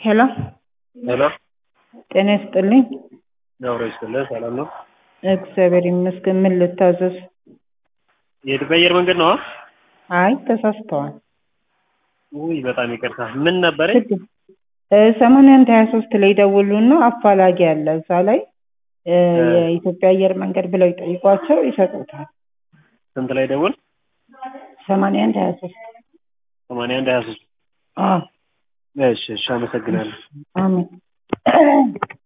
ሄሎ ሄሎ ጤና ይስጥልኝ። ገብረ ይስጥልህ። ሰላም ነው? እግዚአብሔር ይመስገን። ምን ልታዘዝ? የኢትዮጵያ አየር መንገድ ነው? አይ ተሳስተዋል። ውይ በጣም ይቅርታ። ምን ነበረ? ሰማንያ አንድ ሀያ ሶስት ላይ ደውሉና አፋላጊ አለ እዛ ላይ እ የኢትዮጵያ አየር መንገድ ብለው ይጠይቋቸው ይሰጡታል። ስንት ላይ ደውል? ሰማንያ አንድ ሀያ ሶስት ሰማንያ አንድ ሀያ ሶስት አዎ እሺ እሺ፣ አመሰግናለሁ። አሜን